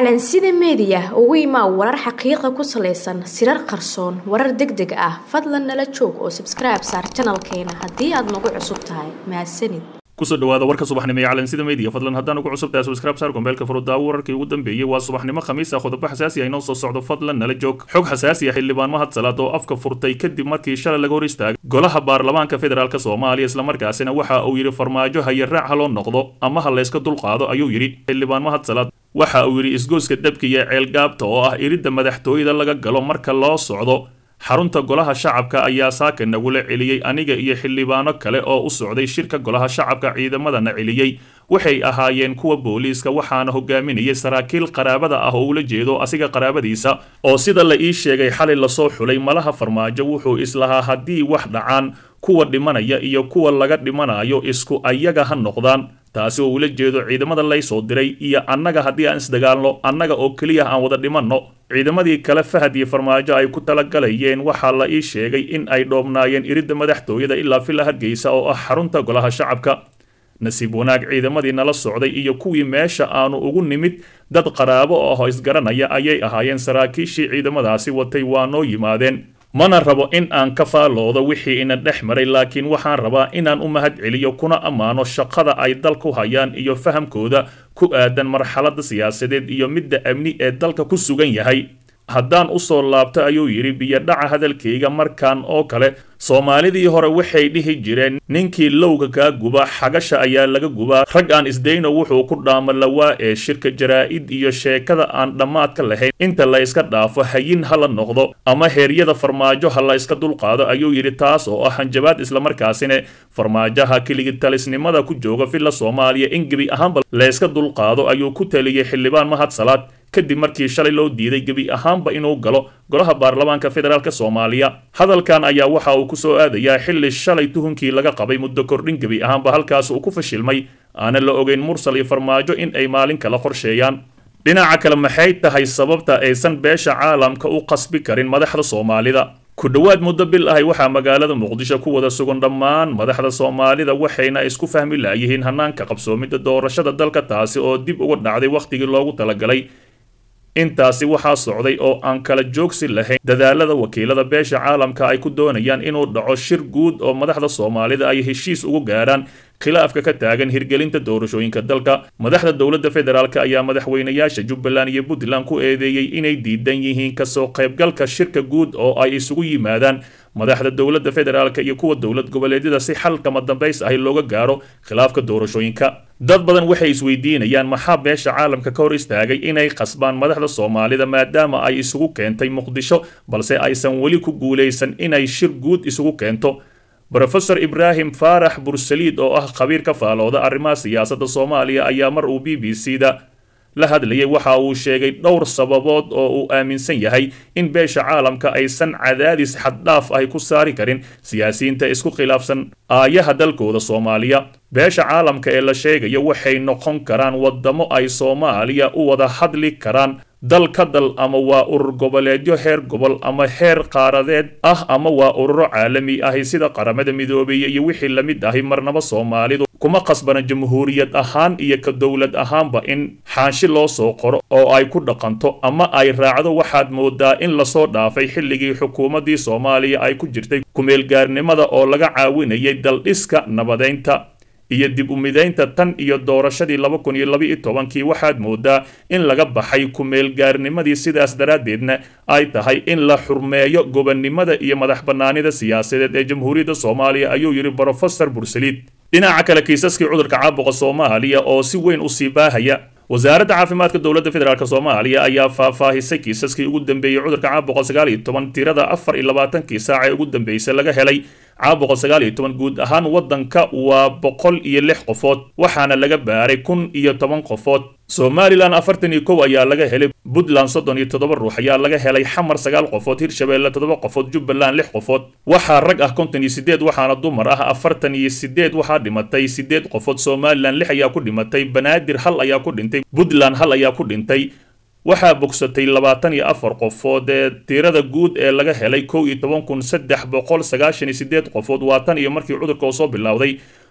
calansida meediya ugu imaa warar xaqiiqa ku salaysan sirar qarsoon warar deg deg ah fadlan nala joog oo sabskribe saar janalkeena haddii aad nagu cusub tahay mahadsanid kusoo dhawaada warka subaxnimo ee calansida media fadlan haddaan ugu cusub tahay subscribe saar gombeelka furudaawo wararkii ugu dambeeyey waa subaxnimo khamiis ah qodobo xasaasi ah inoo soo socdo fadlan nala joog xog xasaasi ah xildhibaan mahad salaad oo afka furtay kadib markii shalay laga hor istaagay golaha baarlamaanka federaalk soomaaliya islamarkaasina waxa uu yidhi farmaajo haye raac ha loo noqdo ama ha layska dulqaado ayuu yidhi xildhibaan mahad salaad waxa uu yidhi isgoyska dabkiya ceelgaabta oo ah iridda madaxtooyada laga galo marka loo socdo xarunta golaha shacabka ayaa saaka nagula celiyey aniga iyo xildhibaano kale oo u socday shirka golaha shacabka ciidamadana celiyey waxay ahaayeen kuwa booliiska waxaana hogaaminayay saraakiil qaraabada ah oo ula jeedo asiga qaraabadiisa oo sida la ii sheegay xalay lasoo xulay malaha farmaajo wuxuu islahaa haddii wax dhacaan kuwa dhimanaya iyo kuwa laga dhimanayo isku ayaga ha noqdaan taasi oo ula jeedo ciidamada laysoo diray iyo annaga haddii aan isdagaalno annaga oo keliya aan wada dhimanno ciidamadii kale fahad iyo farmaajo ay ku talagalayeen waxaa la ii sheegay in ay dhoobnaayeen iridda madaxtooyada ilaa villa hargeysa oo ah xarunta golaha shacabka nasiib wanaag ciidamadii nala socday iyo kuwii meesha aanu ugu nimid dad qaraabo ahoo isgaranaya ayay ahaayeen saraakiishii ciidamadaasi watay waa noo yimaadeen mana rabo in aan ka faaloodo wixii ina dhex maray laakiin waxaan rabaa inaan u mahad celiyo kuna ammaano shaqada ay dalku hayaan iyo fahamkooda ku aadan marxaladda siyaasadeed iyo midda amni ee dalka ku sugan yahay haddaan usoo laabto ayuu yidhi biyodhaca hadalkayga markan oo kale soomaalidii hore waxay dhihi jireen ninkii lowga kaa guba xagasha ayaa laga gubaa rag aan isdayno wuxuu ku dhaama lawaa ee shirka jaraa'id iyo sheekada aan dhammaadka lahayn inta la yska dhaafo hayin ha la noqdo ama heeryada farmaajo ha la yska dulqaado ayuu yidhi taas oo ah hanjabaad islamarkaasina farmaajaha keligii talisnimada ku jooga villa soomaaliya in gebi ahaanba layska dulqaado ayuu ku taliyey xildhibaan mahad salaad kadib markii shalay loo diiday gebi ahaanba inuu galo golaha baarlamaanka federaalk soomaaliya hadalkan ayaa waxa uu kusoo aadayaa xilli shalay tuhunkii laga qabay muddo kordhin gebi ahaanba halkaas uu ku fashilmay aanan la ogeyn mursal iyo farmaajo in ay maalin kala qorsheeyaan dhinaca kale maxay tahay sababta aysan beesha caalamka u qasbi karin madaxda soomaalida ku dhowaad muddo bil ahay waxaa magaalada muqdisho ku wada sugan dhammaan madaxda soomaalida waxayna isku fahmi laayihiin hanaanka qabsoomidda doorashada dalka taasi oo dib uga dhacday wakhtigii loogu talagalay intaasi waxaa socday oo aan kala joogsi lahayn dadaalada wakiilada beesha caalamka ay ku doonayaan inuu dhaco shir guud oo madaxda soomaalida ay heshiis ugu gaaraan khilaafka ka taagan hirgelinta doorashooyinka dalka madaxda dowladda federaalk ayaa madaxweynayaasha jubbaland iyo puntland ku eedeeyey inay diidan yihiin kasoo qaybgalka shirka guud oo ay isugu yimaadaan madaxda dowladda federaalk iyo kuwa dowlad goboleedyada si xal kama dambays ahi looga gaaro khilaafka doorashooyinka dad badan waxay isweydiinayaan maxaa beesha caalamka ka hor istaagay inay qasbaan madaxda soomaalida maadaama ay isugu keentay muqdisho balse aysan weli ku guulaysan inay shir guud isugu keento rofeor ibraahim faarax bursaliid oo ah khabiir ka faalooda arrimaha siyaasadda soomaaliya ayaa mar uu b b c da la hadlayay waxa uu sheegay dhowr sababood oo uu aaminsan yahay in beesha caalamka aysan cadaadis xaddhaaf ahi ku saari karin siyaasiyiinta isku khilaafsan aayaha dalkooda soomaaliya beesha caalamka ee la sheegayo waxay noqon karaan waddamo ay soomaaliya u wada hadli karaan dal ka dal ama waa urur goboleedyo heer gobol ama heer qaaradeed ah ama waa ururo caalami ahi sida qaramada midoobaya iyo wixii la mid ahi marnaba soomaalidu kuma qasbana jamhuuriyad ahaan iyo ka dowlad ahaanba in xaanshi loo soo qoro oo ay ku dhaqanto ama ay raacdo waxaad moodaa in lasoo dhaafay xilligii xukuumaddii soomaaliya ay ku jirtay kumeelgaarnimada oo laga caawinayay daldhiska nabadeynta iyo dib u midaynta tan iyo doorashadii laba kun iyo laba iyo tobankii waxaad moodaa in laga baxay ku-meelgaarnimadii sidaas daraaddeedna ay tahay in la xurmeeyo gobonnimada iyo madax bannaanida siyaasadeed ee jamhuuriyadda soomaaliya ayuu yidhi brofesor bursaliid dhinaca kale kiisaskii cudurka caabuqa soomaaliya oo si weyn usii baahaya wasaaradda caafimaadka dowladda federaalk soomaaliya ayaa faahfaahisay kiisaskii ugu dambeeyey cudurka caabuqa sagaal iyo toban tirada afar iyo labaatankii saac ee ugu dambeysay laga helay caabuqa sagaal iyo toban guud ahaan waddanka waa boqol iyo lix qofood waxaana laga baaray kun iyo toban qofood somalilan afartan iyo kow ayaa laga helay puntland soddon iyo toddoba ruux ayaa laga helay xamar sagaal qofood hirshabeelle toddoba qofood jubbaland lix qofood waxaa rag ah konton iyo sideed waxaana dumar ah afartan iyo sideed waxaa dhimatay sideed qofood somalilan lix ayaa ku dhimatay banaadir hal ayaa ku dhintay puntland hal ayaa ku dhintay waxaa bogsatay labaatan iyo afar qofood ee tirada guud ee laga helay kow iyo toban kun saddex boqol sagaashan iyo sideed qofood waa tan iyo markii cudurka uu soo bilowday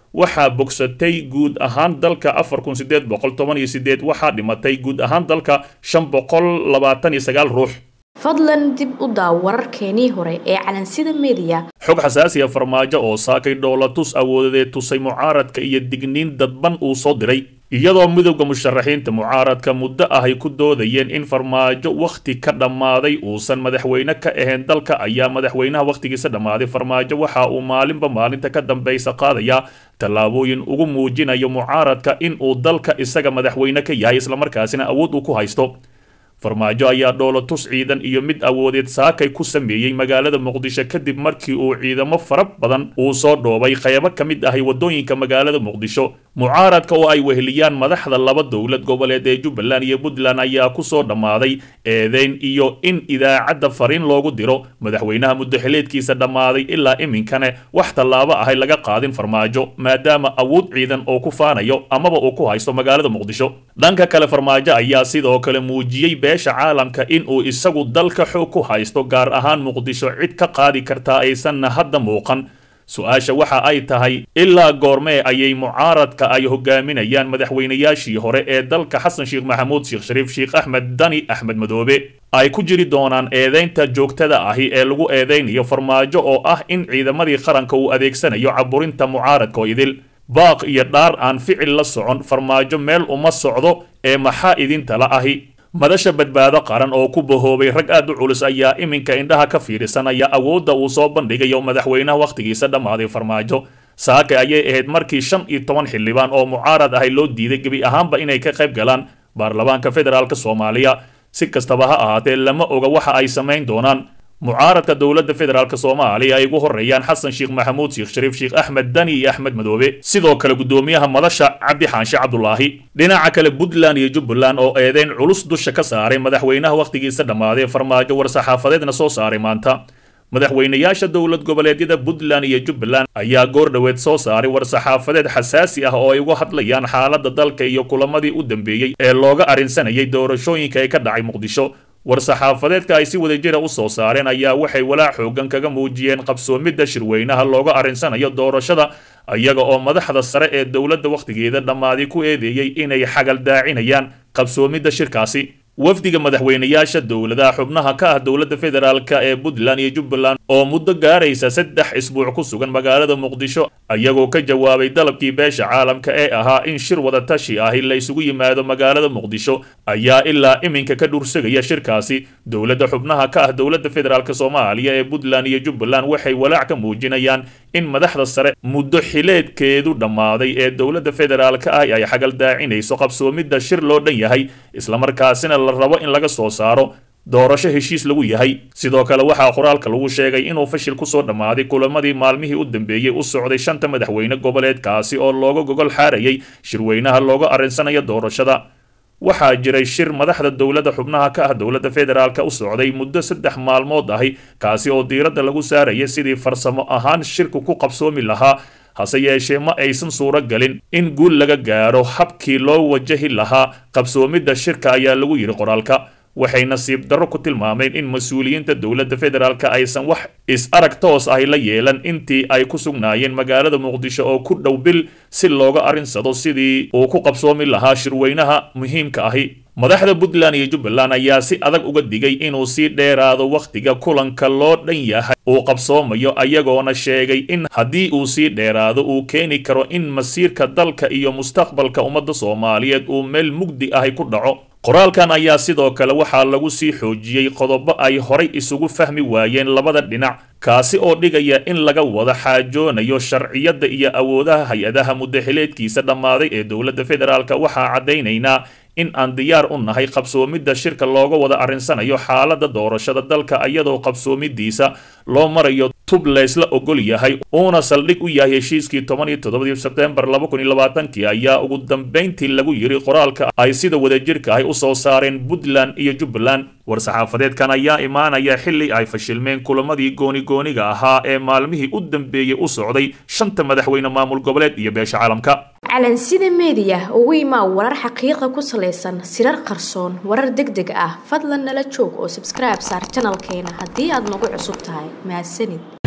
waxaa bogsatay guud ahaan dalka afar kun sideed boqol toban iyo sideed waxaa dhimatay guud ahaan dalka shan boqol labaatan iyo sagaal ruux fadlan dib u daaw wararkeenii hore ee calansida meediya xog xasaasiya farmaajo oo saakay dhoolatus awoodadeed tusay mucaaradka iyo digniin dadban uu soo diray iyadoo midowda musharaxiinta mucaaradka muddo ah ay ku doodayeen in farmaajo wakhti ka dhammaaday uusan madaxweyne ka ahayn dalka ayaa madaxweynaha wakhtigiisa dhammaaday farmaajo waxa uu maalinba maalinta ka dambaysa qaadaya tallaabooyin ugu muujinayo mucaaradka in uu dalka isaga madaxweyne ka yahay islamarkaasina awood uu ku haysto farmaajo ayaa dhoolatus ciidan iyo mid awoodeed saakay ku sameeyey magaalada muqdisho kadib markii uu ciidamo fara badan uu soo dhoobay qaybo ka mid ahay waddooyinka magaalada muqdisho mucaaradka oo ay weheliyaan madaxda laba dowlad goboleed ee jubbaland iyo puntland ayaa kusoo dhammaaday eedeyn iyo in idaacadda fariin loogu diro madaxweynaha muddaxileedkiisa dhammaaday ilaa iminkane wax tallaabo ahay laga qaadin farmaajo maadaama awood ciidan oo ku faanayo amaba uu ku haysto magaalada muqdisho dhanka kale farmaajo ayaa sidoo kale muujiyey beesha caalamka in uu isagu dalka xoog ku haysto gaar ahaan muqdisho cid ka qaadi kartaa aysanna hadda muuqan su-aasha waxa ay tahay ilaa goormee ayay mucaaradka ay hogaaminayaan madaxweynayaashii hore ee dalka xasan sheekh maxamuud sheekh shariif sheekh axmed dani axmed madoobe ay ku jiri doonaan eedeynta joogtada ahi ee lagu eedeynayo farmaajo oo ah in ciidamadii qaranka uu adeegsanayo caburinta mucaaradka oo idil baaq iyo dhaar aan ficil la socon farmaajo meel uma socdo ee maxaa idintala ahi madasha badbaado qaran oo ku bahoobay rag aad u culus ayaa iminka indhaha ka fiirisanaya awoodda uu soo bandhigayo madaxweynaha wakhtigiisa dhammaaday farmaajo saake ayay ahayd markii shan iyo toban xildhibaan oo mucaarad ahay loo diiday gebi ahaanba inay ka qayb galaan baarlamaanka federaalk soomaaliya si kastaba ha ahaatee lama oga waxa ay samayn doonaan mucaaradka dowladda federaalk soomaaliya ay ugu horeeyaan xasan sheekh maxamuud sheekh shariif sheekh axmed dani iyo axmed madoobe sidoo kale guddoomiyaha madasha cabdi xaanshe cabdulaahi dhinaca kale puntland iyo jubbaland oo eedeyn culus dusha ka saaray madaxweynaha wakhtigiisa dhammaaday farmaajo war-saxaafadeedna soo saaray maanta madaxweynayaasha dowlad goboleedyada puntland iyo jubbaland ayaa goor dhoweed soo saaray war-saxaafadeed xasaasi ah oo ay uga hadlayaan xaaladda dalka iyo kulamadii u dambeeyey ee looga arrinsanayay doorashooyinka ee ka dhacay muqdisho war-saxaafadeedka ay si wadajira u soo saareen ayaa waxay walaac xoogan kaga muujiyeen qabsoomidda shirweynaha looga arrinsanayo doorashada iyaga oo madaxda sare ee dowladda wakhtigeeda dhammaaday ku eedeeyey inay xagaldaacinayaan qabsoomidda shirkaasi wafdiga madaxweynayaasha dowladaha xubnaha ka ah dowladda federaalk ee puntland iyo jubbaland oo muddo gaaraysa saddex isbuuc ku sugan magaalada muqdisho iyagoo ka jawaabay dalabkii beesha caalamka ee ahaa in shir wadatashi ahi la isugu yimaado magaalada muqdisho ayaa ilaa iminka ka dhursagaya shirkaasi dowladda xubnaha ka ah dowladda federaalk soomaaliya ee puntland iyo jubbaland waxay walaac ka muujinayaan in madaxda sare muddo xileedkeedu dhammaaday ee dowladda federaalk ah ay xagaldaacinayso qabsoomidda shir loo dhan yahay islamarkaasina la rabo in laga soo saaro doorasho heshiis lagu yahay sidoo kale waxaa qoraalka lagu sheegay inuu fashil kusoo dhammaaday kulamadii maalmihii u dambeeyey u socday shanta madaxweyne goboleedkaasi oo looga gogol xaarayay shirweynaha looga arrinsanayo doorashada waxaa jiray shir madaxda dowladda xubnaha ka ah dowladda federaalk u socday muddo saddex maalmood ahi kaasi oo diiradda lagu saaraya sidii farsamo ahaan shirku ku qabsoomi lahaa hase yeeshee ma aysan suuro galin in guul laga gaaro habkii loo wajahi lahaa qabsoomidda shirka ayaa lagu yidhi qoraalka waxay nasiib darro ku tilmaameen in mas-uuliyiinta dowladda federaalk aysan wax is-arag toos ahi la yeelan intii ay ku sugnaayeen magaalada muqdisho oo ku dhow bil si looga arrinsado sidii uu ku qabsoomi lahaa shirweynaha muhiimka ahi madaxda puntland iyo jubbaland ayaa si adag uga digay inuu sii dheeraado wakhtiga kulanka loo dhan yahay uu qabsoomayo ayagoona sheegay in haddii uu sii dheeraado uu keeni karo in masiirka dalka iyo mustaqbalka ummadda soomaaliyeed uu meel mugdi ahi ku dhaco qoraalkan ayaa sidoo kale waxaa lagu sii xoojiyey qodobo ay horay isugu fahmi waayeen labada dhinac kaasi oo dhigaya in laga wada xaajoonayo sharciyadda iyo awoodaha hay-adaha muddaxileedkiisa dhammaaday ee dowladda federaalk waxaa caddaynaynaa in aan diyaar u nahay qabsoomidda shirka looga wada arrinsanayo xaaladda doorashada dalka iyadoo qabsoomidiisa loo marayo tub laysla ogol yahay uuna saldhig u yahay heshiiskii toban iyo toddobadii sebtembar laba kun iyo labaatankii ayaa ugu dambayntii lagu yidhi qoraalka ay sida wadajirka ahy u soo saareen puntland iyo jubbaland war-saxaafadeedkan ayaa imaanaya xilli ay fashilmeen kulamadii gooni-gooniga ahaa ee maalmihii u dambeeyey u socday shanta madaxweyne maamul goboleed iyo beesha caalamka calansida meediya ugu imaa warar xaqiiqa ku salaysan sirar qarsoon warar deg deg ah fadlan nala joog oo sabskribe saar janalkeena haddii aad nagu cusub tahay mahadsanid